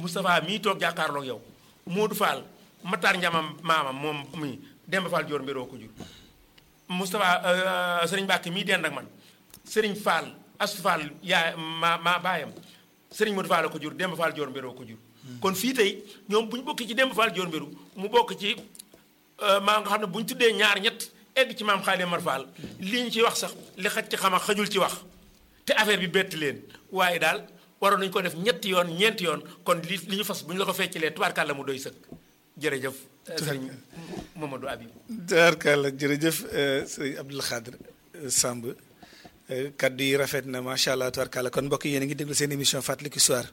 Moustapha mii toog jàkkaarloog yow Modou Fall Matar Njamam maamam moom mi Demba Fall Dior mbiroo ko jur Moustapha Serigne Mbacke mii dend ak man Serigne Fall Astou Fall yaa ma maa baayam Serigne Modou Fall ko jur Demba Fall Dior mbiroo ko jur kon fii tey ñoom bu ñu bokk ci Demba Fall Dior mbiru mu bokk ci maa nga xam ne bu ñu tuddee ñaar ñett egg ci maam Xaali Mar Fall li ñu ci wax sax li xaj ci xam xajul ci wax te affaire bi bett leen waaye daal waroon nañu ko def ñetti yoon ñeenti yoon kon li li ñu fas bu ñu la ko feccilee tubaarkàlla mu doy sëkk jërëjëf sëriñ Mamadou Habib tubaarkàlla jërëjëf sëriñ Abdoul Khadr Samb kaddu yi rafet na macha allah tubaarkàlla kon mbokk yéen a ngi déglu seen émission fàttaliku histoire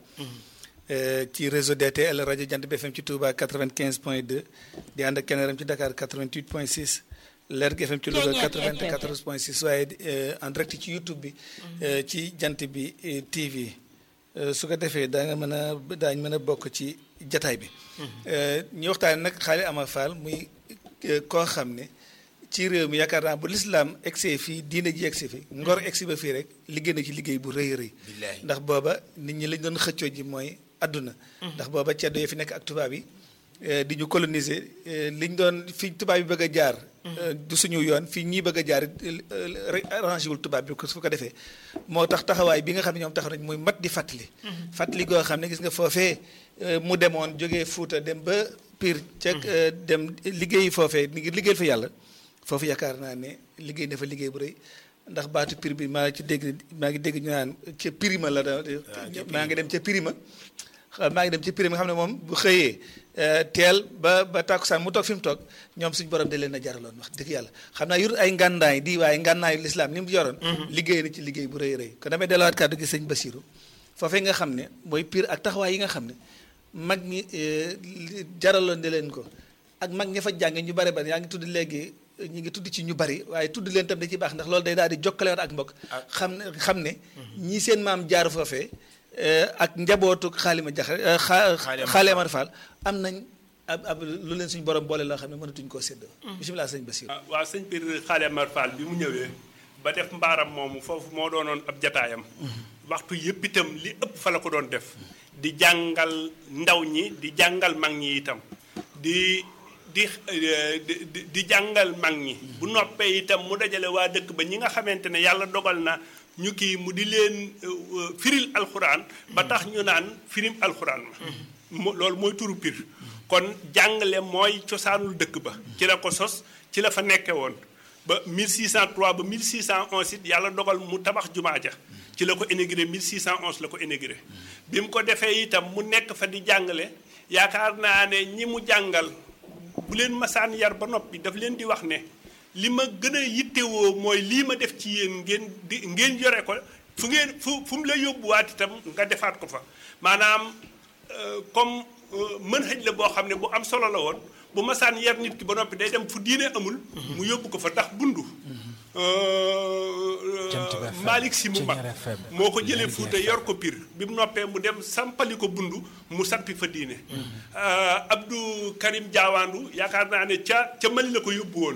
ci réseau DTL rajo Jant bi FM ci Touba 95 point 2 di ànd ak Keneram ci Dakar 88 point 6 Lergui FM ci Louga 94 point 6 waaye en direct ci YouTube bi ci Jant bi TV su ko defee daa nga mën a daañ mën a bokk ci jataay bi ñu waxtaane nag Xaali Amar Fall muy koo xam ne ci réew mi yaakaar naa bu lislaam egsee fii diine ji egsi fi ngor egsi ba fii rek liggéey na ci liggéey bu rëy rëy ndax booba nit ñi lañ doon xëccoo ji mooy àdduna ndax booba ceddo yi fi nekk ak tubaab yi di ñu coloniser liñ doon fi tubaab yi bëgg a jaar du suñu yoon fii ñii bëgg a jaar arrangé wul tubaab bi su ko defee moo tax taxawaay bi nga xam ne ñoom taxaw nañ muy mat di fàttali fàttali goo xam ne gis nga foofee mu demoon jógee Fuuta dem ba Pire ca dem liggéeyi foofee ngir liggéeyal fa yàlla foofu yaakaar naa ne liggéey na fa liggéey bu rëy ndax baatu Pire bi maa ci dégg maa ngi dégg ñu naan ca Pirima la da maa ngi dem ca Pirima maa ngi dem ca Pirima nga xam ne moom bu xëyee teel ba ba tàkkusaan mu toog fi mu toog ñoom suñu borom de leen a jaraloon wax dëgg yàlla xam naa yor ay ngànnaay di waaye ngànnaayu lislaam ni mu yoroon liggéey na ci liggéey bu rëy rëy kon damay delluwaat kàddu gi sëñ Basiru foofee nga xam ne mooy Pire ak taxawaay yi nga xam ne mag ñi jaraloon de leen ko ak mag ña fa jànge ñu bare bari yaa ngi tudd léegi ñu ngi tudd ci ñu bari waaye tudd leen tam da ci baax ndax loolu day daal di jokkale ak mbokk xam ne xam ne ñii seen maam jaar foofee ak njabootu xaalima jax xaali Amar Fall am nañ ab ab lu leen suñu borom boole loo xam ne mënatuñ koo séddoo bisimilah sëñ Basir waaw sëñ biir xaali Amar Fall bi mu ñëwee ba def mbaaram moomu foofu moo doonoon ab jataayam waxtu yëpp itam li ëpp fa la ko doon def di jàngal ndaw ñi di jàngal mag ñi itam di di di jàngal mag ñi bu noppee itam mu dajale waa dëkk ba ñi nga xamante ne yàlla dogal na ñu kii mu di leen firil alxuraan ba tax ñu naan firim alxuraan ma loolu mooy turu Pire kon jàngale mooy cosaanul dëkk ba ci la ko sos ci la fa nekke woon ba 1603 ba 1611 it yàlla dogal mu tabax jumaa ja ci la ko inauguré 1611 la ko inauguré bi mu ko defee itam mu nekk fa di jàngale yaakaar naa ne ñi mu jàngal bu leen masaan yar ba noppi daf leen di wax ne li ma gën a yittewoo mooy lii ma def ci yéen ngeen di ngeen yore ko fu ngeen fu fu mu la yóbbuwaat itam nga defaat ko fa maanaam comme mën xëj la boo xam ne bu am solo la woon bu masaan yar nit ki ba noppi day dem fu diine amul mu yóbbu ko fa ndax bundu Malick si mu mag moo ko jëlee Fuuta yor ko Pire bi mu noppee mu dem sampali ko bundu mu sampi fa diine Abdou Karim Jaawaandu yaakaar naa ne ca ca Mali la ko yóbbu woon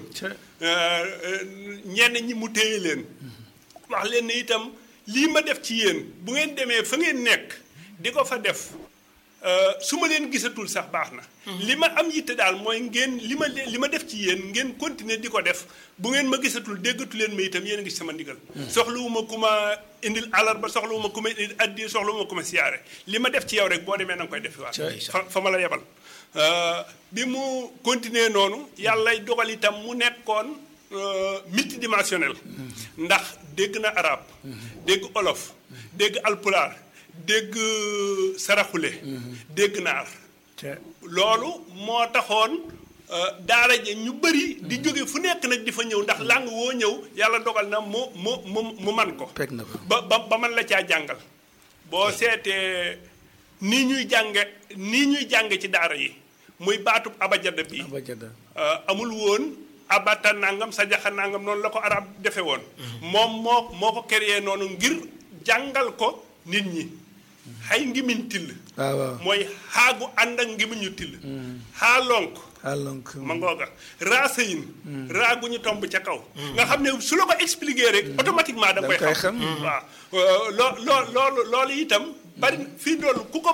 ñenn ñi mu téye leen wax leen ne itam lii ma def ci yéen bu ngeen demee fa ngeen nekk di ko fa def su ma leen gisatul sax baax na li ma am yitte daal mooy ngeen li ma li ma def ci yéen ngeen continuer di ko def bu ngeen ma gisatul déggatu leen ma itam yéen a ngi sama ndigal soxlawuma ku ma indil àllarba soxlawuma ku ma indil addi soxlawuma ku ma siyaare li ma def ci yow rek boo demee na nga koy def waat fa fa ma la yebal bi mu continuer noonu yàlla dogal itam mu nekkoon multidimensionnel ndax dégg na arab dégg olof dégg alpulaar dégg saraxule dégg naar loolu moo taxoon daara ji ñu bëri di jóge fu nekk nag di fa ñëw ndax làng woo ñëw yàlla dogal na mu mu mu mu man ko ba ba ba man la caa jàngal boo seetee nii ñuy jànge nii ñuy jànge ci daara yi muy baatub abajada bi amul woon abata nangam sajaxa nangam noonu la ko arab defe woon moom moo moo ko créé noonu ngir jàngal ko nit ñi xay ngimiñ till mooy xaagu ànd ak ngimiñu till xaa lonk alonk ma ngooga raa sëyin raa gu ñu tomb ca kaw nga xam ne su la ko expliquer rek automatiquement da nga koy xam waaw loo loo loolu loolu itam bari fii doolu ku ko